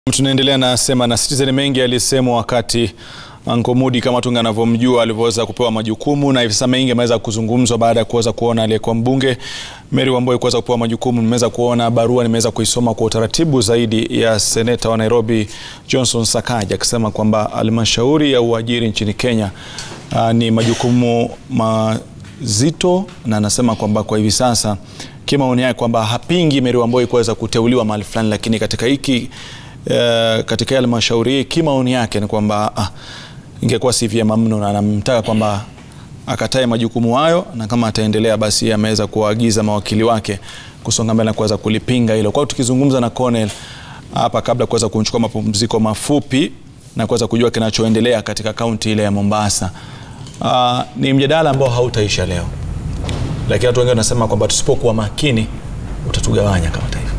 Tunaendelea na sema na Citizen. Mengi alisemwa wakati Anko Mudi kama tunga anavyomjua alivyoweza kupewa majukumu, na hivi sasa mengi ameweza kuzungumzwa baada ya kuweza kuona aliyekuwa mbunge Mary Wamboi kuweza kupewa majukumu. Nimeweza kuona barua, nimeweza kuisoma kwa utaratibu zaidi ya seneta wa Nairobi Johnson Sakaja akisema kwamba halmashauri ya uajiri nchini Kenya uh, ni majukumu mazito, na anasema kwamba kwa hivi sasa kimaoni yake kwamba hapingi Mary Wamboi kuweza kuteuliwa mahali fulani, lakini katika hiki Uh, katika halmashauri hii kimaoni yake ni kwamba ah, ingekuwa si vyema mno, na anamtaka kwamba akatae majukumu hayo, na kama ataendelea basi ameweza kuwaagiza mawakili wake kusonga mbele na kuweza kulipinga hilo. Kwa hiyo tukizungumza na Cornel hapa kabla kuweza kuchukua mapumziko mafupi na kuweza kujua kinachoendelea katika kaunti ile ya Mombasa, uh, ni mjadala ambao hautaisha leo, lakini watu wengi wanasema kwamba tusipokuwa makini utatugawanya kama taifa.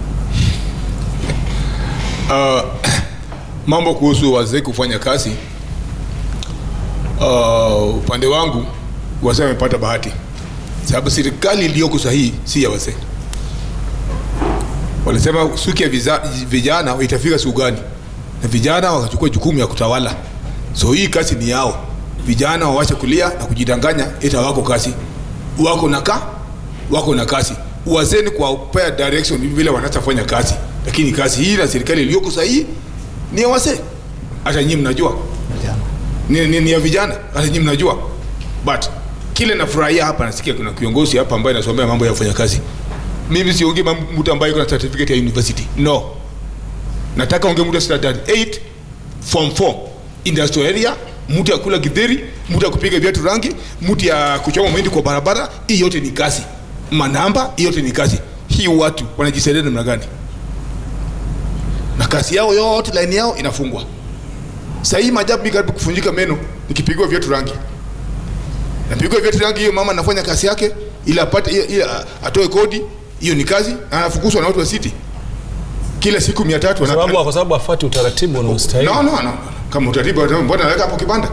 Uh, mambo kuhusu wazee kufanya kazi uh, upande wangu wazee wamepata bahati, sababu serikali iliyoko sahihi si ya wazee. Walisema siku ya vijana itafika siku gani, na vijana wakachukua jukumu ya kutawala. So hii kazi ni yao. Vijana wawache kulia na kujidanganya ita wako kazi, wako na ka wako na kazi. Wazee ni kuwapea direction vile wanachofanya kazi lakini kazi hii na serikali iliyoko sahihi ni ya wazee, hata nyinyi mnajua ni, ni, ni ya vijana, hata nyinyi mnajua. But kile nafurahia hapa, nasikia kuna kiongozi hapa ambaye anasomea mambo ya kufanya kazi. Mimi siongee mtu ambaye kuna certificate ya university, no. Nataka ongea mtu standard 8 form 4 industrial area, mtu ya kula githeri, mtu ya kupiga viatu rangi, mtu ya kuchoma mahindi kwa barabara. Hii yote ni kazi, manamba, hii yote ni kazi. Hii watu wanajisaidia namna gani? na kazi yao yote laini yao inafungwa. Sasa hii majabu karibu kufunjika meno nikipigwa viatu rangi. Napigwa viatu rangi, hiyo mama anafanya kazi yake ili apate ili atoe kodi, hiyo ni kazi, na anafukuzwa na watu wa city kila siku 300 kwa sababu kwa sababu afuati utaratibu na ustahili. No, no, no. Kama utaratibu mbona anaweka hapo kibanda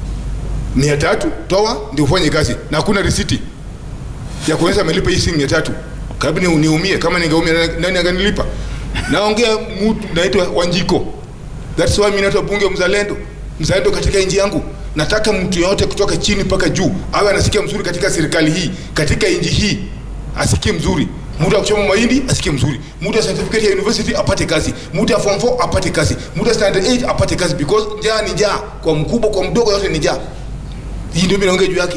300 toa ndio ufanye kazi na hakuna risiti ya kuonyesha amelipa hii shilingi 300. Karibu ni niumie, kama ningeumia nani angenilipa? naongea mtu naitwa Wanjiko. That's why mimi naitwa bunge mzalendo, mzalendo katika nchi yangu. Nataka mtu yote kutoka chini mpaka juu awe anasikia mzuri katika serikali hii, katika nchi hii asikie mzuri. Mtu akuchoma mahindi asikie mzuri, mtu ya certificate ya university apate kazi, mtu ya form 4 apate kazi, mtu ya standard 8 apate kazi, because njaa ni njaa, kwa mkubwa kwa mdogo, yote ni njaa. Hii ndio mimi naongea juu yake.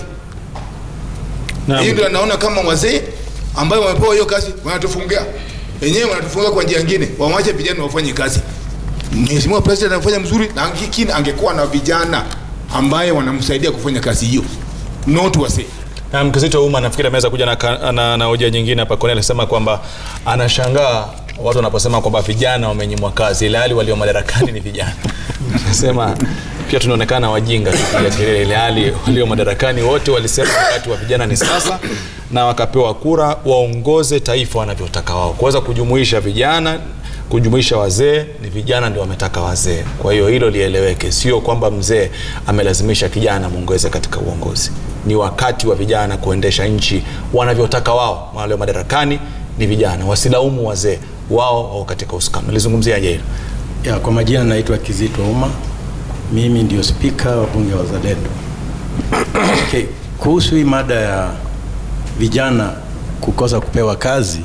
Hii ndio naona kama wazee ambao wamepewa hiyo kazi wanatufungia wenyewe wanatufunga kwa njia nyingine, wawache vijana wafanye kazi. Mheshimiwa President anafanya mzuri, na angekini angekuwa na vijana ambaye wanamsaidia kufanya kazi hiyo, not wase na mkizito umma nafikiri ameweza kuja na, na, na hoja nyingine hapa. Cornel alisema kwamba anashangaa watu wanaposema kwamba vijana wamenyimwa kazi, ile hali walio madarakani ni vijana. Anasema pia tunaonekana wajinga tukipiga kelele, ile hali walio madarakani wote walisema wakati wa vijana ni sasa, na wakapewa kura waongoze taifa wanavyotaka wao. Kuweza kujumuisha vijana, kujumuisha wazee, ni vijana ndio wametaka wazee. Kwa hiyo hilo lieleweke, sio kwamba mzee amelazimisha kijana mwongeze katika uongozi. Ni wakati wa vijana kuendesha nchi wanavyotaka wao. Walio madarakani ni vijana, wasilaumu wazee, wao wao katika usukani. Nalizungumziaje hilo? Ya, kwa majina naitwa Kizito Uma, mimi ndio spika wa bunge wa Wazalendo. Okay, kuhusu hii mada ya vijana kukosa kupewa kazi,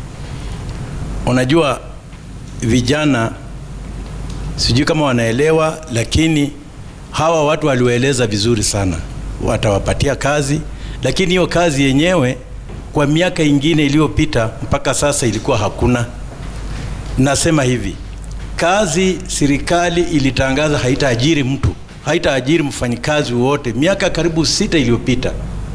unajua vijana, sijui kama wanaelewa, lakini hawa watu waliwaeleza vizuri sana, watawapatia kazi, lakini hiyo kazi yenyewe kwa miaka ingine iliyopita mpaka sasa ilikuwa hakuna. Nasema hivi, kazi serikali ilitangaza haitaajiri mtu, haitaajiri mfanyikazi wote miaka karibu sita iliyopita,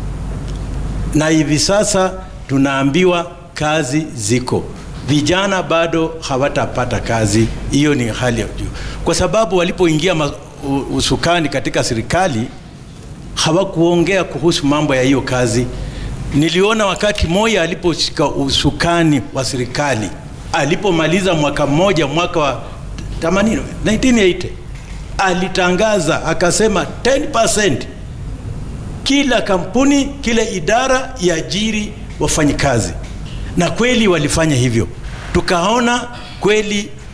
na hivi sasa tunaambiwa kazi ziko, vijana bado hawatapata kazi. Hiyo ni hali ya juu, kwa sababu walipoingia usukani katika serikali hawakuongea kuhusu mambo ya hiyo kazi. Niliona wakati Moi aliposhika usukani wa serikali alipomaliza mwaka mmoja, mwaka wa 80 1980 alitangaza akasema 10% kila kampuni, kila idara iajiri wafanyikazi, na kweli walifanya hivyo. Tukaona kweli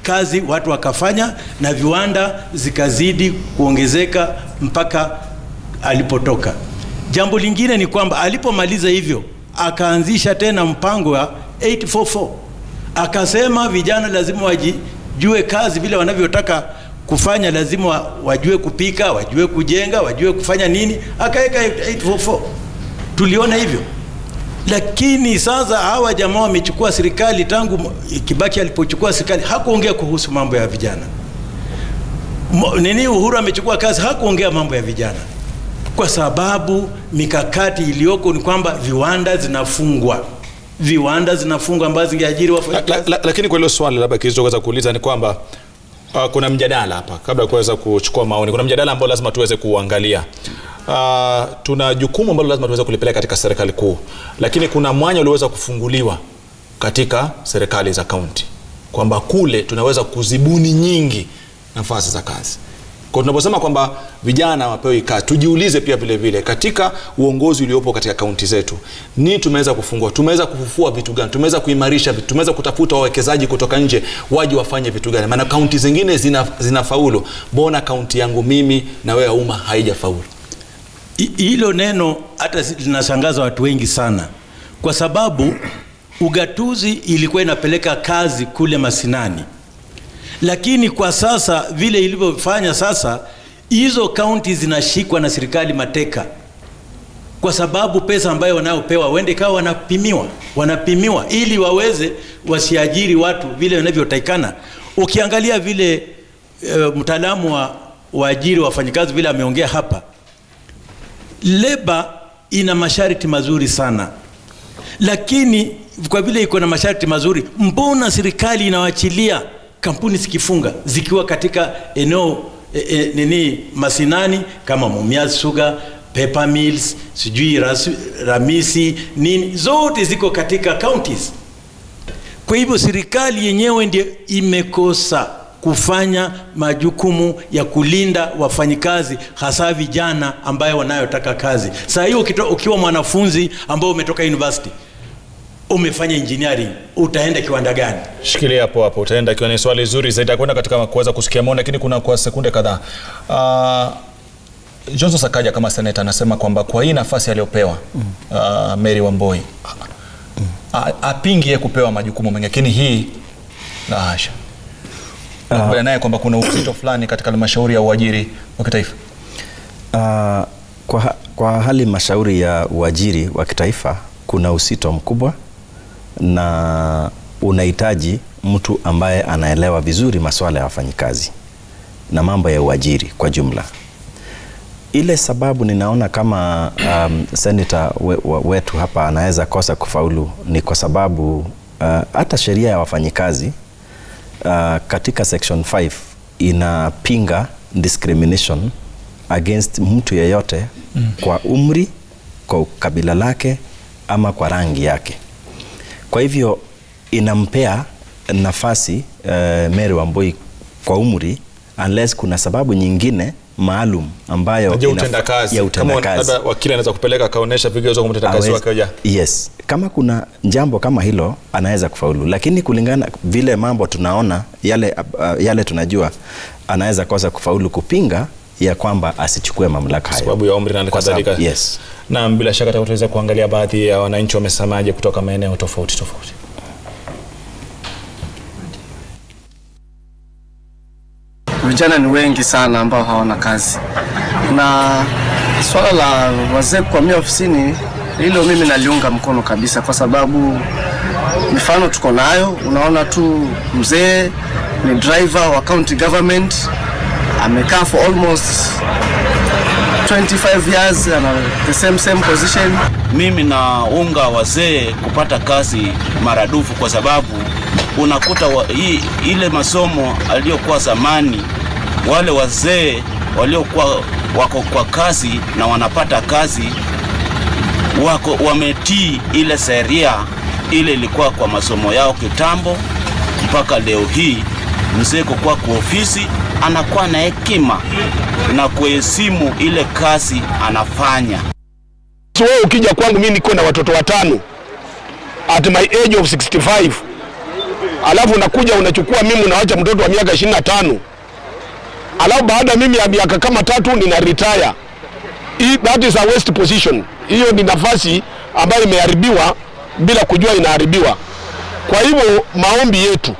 kazi watu wakafanya na viwanda zikazidi kuongezeka mpaka alipotoka. Jambo lingine ni kwamba alipomaliza hivyo akaanzisha tena mpango wa 844 akasema vijana lazima wajijue kazi vile wanavyotaka kufanya, lazima wa- wajue kupika, wajue kujenga, wajue kufanya nini, akaweka 844 tuliona hivyo lakini sasa hawa jamaa wamechukua serikali tangu Kibaki alipochukua serikali hakuongea kuhusu mambo ya vijana. Mo- Nini Uhuru amechukua kazi hakuongea mambo ya vijana, kwa sababu mikakati iliyoko ni kwamba viwanda zinafungwa, viwanda zinafungwa ambazo zingeajiri La, wafanyakazi. la, lakini kwa hilo swali labda kilichoweza kuuliza ni kwamba uh, kuna mjadala hapa kabla ya kuweza kuchukua maoni kuna mjadala ambao lazima tuweze kuangalia uh, tuna jukumu ambalo lazima tuweze kulipeleka katika serikali kuu lakini kuna mwanya ulioweza kufunguliwa katika serikali za kaunti kwamba kule tunaweza kuzibuni nyingi nafasi za kazi kwa tunaposema kwamba vijana wapewe kazi tujiulize pia vile vile katika uongozi uliopo katika kaunti zetu nini tumeweza kufungua tumeweza kufufua vitu gani tumeweza kuimarisha vitu tumeweza kutafuta wawekezaji kutoka nje waje wafanye vitu gani maana kaunti zingine zina, zina faulu mbona kaunti yangu mimi na wewe umma haijafaulu I- hilo neno hata si- linashangaza watu wengi sana, kwa sababu ugatuzi ilikuwa inapeleka kazi kule mashinani, lakini kwa sasa vile ilivyofanya sasa, hizo kaunti zinashikwa na serikali mateka, kwa sababu pesa ambayo wanayopewa wende kawa wanapimiwa, wanapimiwa ili waweze wasiajiri watu vile wanavyotakikana. Ukiangalia vile e, mtaalamu wa waajiri wafanyikazi vile ameongea hapa leba ina masharti mazuri sana lakini kwa vile iko na masharti mazuri mbona serikali inawachilia kampuni zikifunga zikiwa katika eneo e, e, nini masinani kama Mumias Sugar Pepper Mills sijui ras, Ramisi nini zote ziko katika counties kwa hivyo serikali yenyewe ndio imekosa kufanya majukumu ya kulinda wafanyikazi hasa vijana ambayo wanayotaka kazi. Saa hiyo ukito- ukiwa mwanafunzi ambao umetoka university umefanya engineering, utaenda kiwanda gani? shikilia hapo hapo utaenda ikiwa ni swali zuri zaidi kwenda katika kuweza kusikia maoni lakini kuna kwa sekunde kadhaa uh, johnson sakaja kama seneta anasema kwamba kwa hii nafasi aliyopewa uh, mary wamboi a- apingi ye kupewa majukumu mengi lakini hii la hasha nakubaliana naye kwamba kuna uzito fulani katika halmashauri ya uajiri wa kitaifa Uh, kwa, ha- kwa hali mashauri ya uajiri wa kitaifa kuna usito mkubwa na unahitaji mtu ambaye anaelewa vizuri masuala ya wafanyikazi na mambo ya uajiri kwa jumla. Ile sababu ninaona kama um, senata we, we, wetu hapa anaweza kosa kufaulu ni kwa sababu uh, hata sheria ya wafanyikazi uh, katika section 5 inapinga discrimination against mtu yeyote mm. kwa umri, kwa kabila lake ama kwa rangi yake. Kwa hivyo inampea nafasi uh, Mary Wambui kwa umri unless kuna sababu nyingine maalum ambayo najua inaf- utendakazi ya kama utendakazi labda wakili anaweza kupeleka akaonyesha vigezo kwa mtendakazi Awezi- wake hoja yes kama kuna jambo kama hilo anaweza kufaulu lakini kulingana vile mambo tunaona yale, uh, yale tunajua anaweza kosa kufaulu kupinga ya kwamba asichukue mamlaka hayo sababu ya umri na Kwa sababu- kadhalika yes. naam bila shaka tutaweza kuangalia baadhi ya wananchi wamesemaje kutoka maeneo tofauti tofauti vijana ni wengi sana ambao hawana kazi, na swala la wazee kuhamia ofisini, hilo mimi naliunga mkono kabisa, kwa sababu mifano tuko nayo. Unaona tu mzee ni driver wa county government, amekaa for almost 25 years, ana the same same position. mimi naunga wazee kupata kazi maradufu kwa sababu unakuta wa, hii, ile masomo aliyokuwa zamani wale wazee waliokuwa wako kwa kazi na wanapata kazi wako wametii ile sheria ile ilikuwa kwa masomo yao kitambo mpaka leo hii mzee kukuwa kwa ofisi anakuwa na hekima na kuheshimu ile kazi anafanya So wewe ukija kwangu mimi niko na watoto watano at my age of 65 alafu unakuja unachukua mimi unawacha mtoto wa miaka ishirini na tano alafu baada mimi ya miaka kama tatu nina retire. Hii- That is a waste position. Hiyo ni nafasi ambayo imeharibiwa bila kujua inaharibiwa. Kwa hivyo maombi yetu,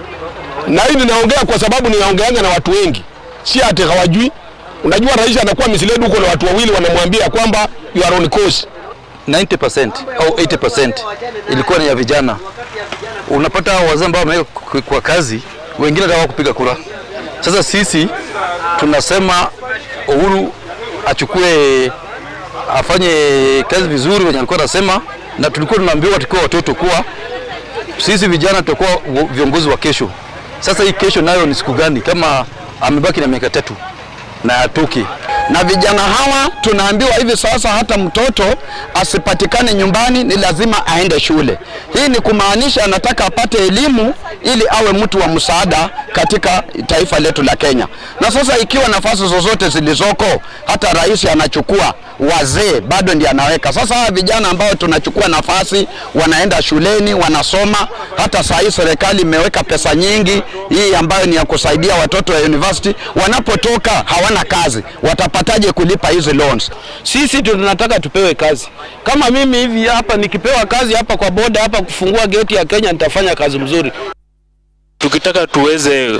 na hii ninaongea kwa sababu ninaongeanga na watu wengi, si ati hawajui. Unajua rais anakuwa misled huko na watu wawili wanamwambia kwamba you are on course 90% au 80% ilikuwa ni ya vijana. Unapata hao wazee ambao wameweka kwa- kwa kazi, wengine hata kupiga kura. Sasa sisi tunasema Uhuru achukue afanye kazi vizuri wenye alikuwa anasema, na tulikuwa tunaambiwa tukiwa watoto kuwa sisi vijana tutakuwa wo- viongozi wa kesho. Sasa hii kesho nayo ni siku gani kama amebaki na miaka tatu na atoke? na vijana hawa tunaambiwa hivi sasa, hata mtoto asipatikane nyumbani, ni lazima aende shule. Hii ni kumaanisha anataka apate elimu ili awe mtu wa msaada katika taifa letu la Kenya. Na sasa ikiwa nafasi zozote zilizoko, hata rais anachukua wazee bado ndiye anaweka. Sasa hawa vijana ambao tunachukua nafasi wanaenda shuleni wanasoma. Hata saa hii serikali imeweka pesa nyingi hii ambayo ni ya kusaidia watoto wa university, wanapotoka hawana kazi, watapataje kulipa hizi loans? Sisi tunataka tupewe kazi. Kama mimi hivi hapa nikipewa kazi hapa kwa boda hapa kufungua geti ya Kenya nitafanya kazi mzuri. Tukitaka tuweze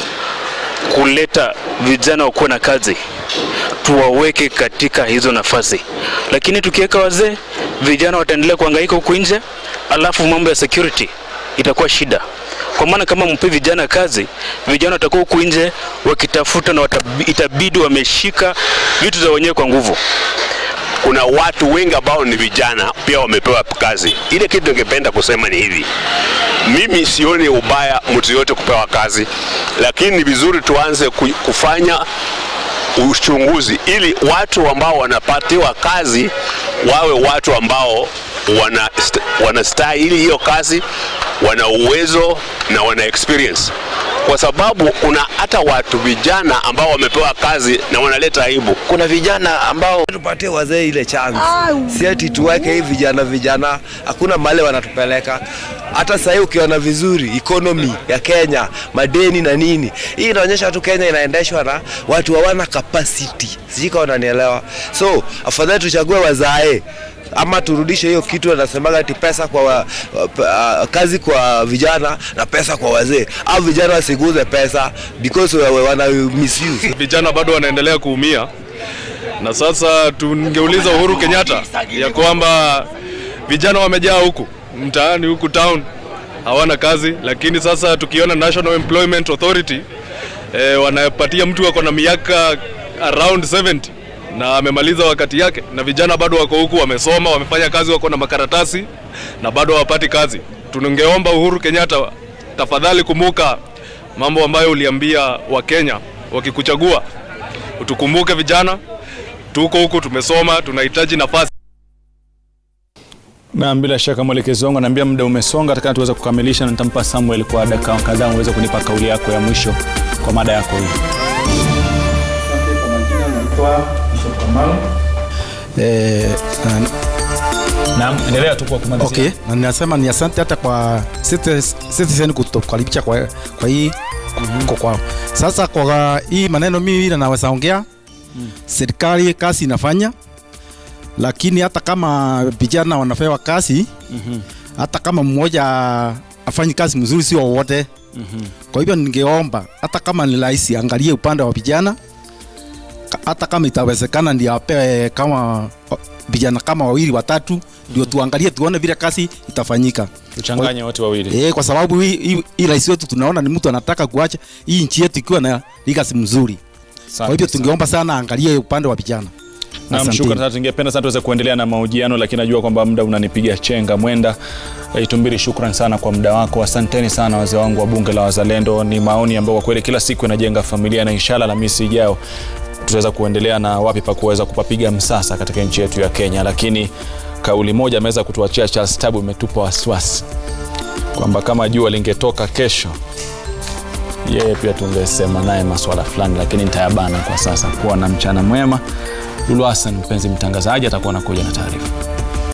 kuleta vijana wakuwe na kazi, tuwaweke katika hizo nafasi, lakini tukiweka wazee, vijana wataendelea kuhangaika huku nje, alafu mambo ya security itakuwa shida. Kwa maana kama mpe vijana kazi, vijana watakuwa huku nje wakitafuta na watabi, itabidi wameshika vitu za wenyewe kwa nguvu. kuna watu wengi ambao ni vijana pia wamepewa kazi. Ile kitu ningependa kusema ni hivi, mimi sioni ubaya mtu yote kupewa kazi, lakini ni vizuri tuanze ku- kufanya uchunguzi ili watu ambao wanapatiwa kazi wawe watu ambao wana wanastahili hiyo kazi, wana uwezo na wana experience, kwa sababu kuna hata watu vijana ambao wamepewa kazi na wanaleta aibu. Kuna vijana ambao tupatie wazee ile chance, si ati tuweke hii vijana vijana, hakuna mahali wanatupeleka. Hata sasa hivi ukiona vizuri economy ya Kenya, madeni na nini, hii inaonyesha tu Kenya inaendeshwa na watu hawana capacity. Sijui kama unanielewa. So afadhali tuchague wazae ama turudishe hiyo kitu anasemaga ati pesa kwa wa, uh, kazi kwa vijana na pesa kwa wazee, au vijana wasiguze pesa because wa- wa- wana misuse. vijana bado wanaendelea kuumia, na sasa tungeuliza Uhuru Kenyatta ya kwamba vijana wamejaa huku mtaani huku town hawana kazi, lakini sasa tukiona National Employment Authority eh, wanapatia mtu ako na miaka around 70 na amemaliza wakati yake, na vijana bado wako huku, wamesoma, wamefanya kazi, wako na makaratasi na bado hawapati kazi. Tungeomba Uhuru Kenyatta, tafadhali kumbuka mambo ambayo uliambia Wakenya wakikuchagua, utukumbuke vijana, tuko huku, tumesoma, tunahitaji nafasi. Na bila shaka mwelekezi wangu anaambia muda umesonga, takana tuweze kukamilisha, na nitampa Samuel kwa dakika kadhaa uweze kunipa kauli yako ya mwisho kwa mada yako hii. Eh, na- Naam, endelea tu kwa kumalizia. Okay, na ninasema ni asante hata kwa Citizen Citizen kutukaribisha kwa, kwa hii kwa kwao. Sasa kwa hii maneno mimi na naweza ongea serikali kazi inafanya, lakini hata kama vijana wanapewa kazi hata kama mmoja afanyi kazi mzuri, sio wote. Kwa hivyo ningeomba hata kama ni rais angalie upande wa vijana, ka- hata kama itawezekana ndio apewe kama vijana kama wawili watatu, ndio tuangalie tuone vile kazi itafanyika. Tuchanganye wote wawili. Eh, kwa sababu hii hii- hii rais wetu tunaona ni mtu anataka kuacha hii nchi yetu ikiwa na legacy mzuri. Kwa hivyo tungeomba sana angalie upande wa vijana. Naam, Asanteni. shukrani sana. Tungependa sana tuweze kuendelea na mahojiano, lakini najua kwamba muda unanipiga chenga mwenda. Eh, Itumbiri, shukran sana kwa muda wako. Asanteni sana wazee wangu wa bunge la wazalendo. Ni maoni ambayo kwa kweli kila siku inajenga familia, na inshallah Alhamisi ijayo tutaweza kuendelea na wapi pa kuweza kupapiga msasa katika nchi yetu ya Kenya. Lakini kauli moja ameweza kutuachia Charles Tabu imetupa wasiwasi kwamba kama jua lingetoka kesho yeye pia tungesema naye maswala fulani, lakini nitayabana kwa sasa. Kuwa na mchana mwema. Lulu Hassan, mpenzi mtangazaji, atakuwa anakuja na taarifa.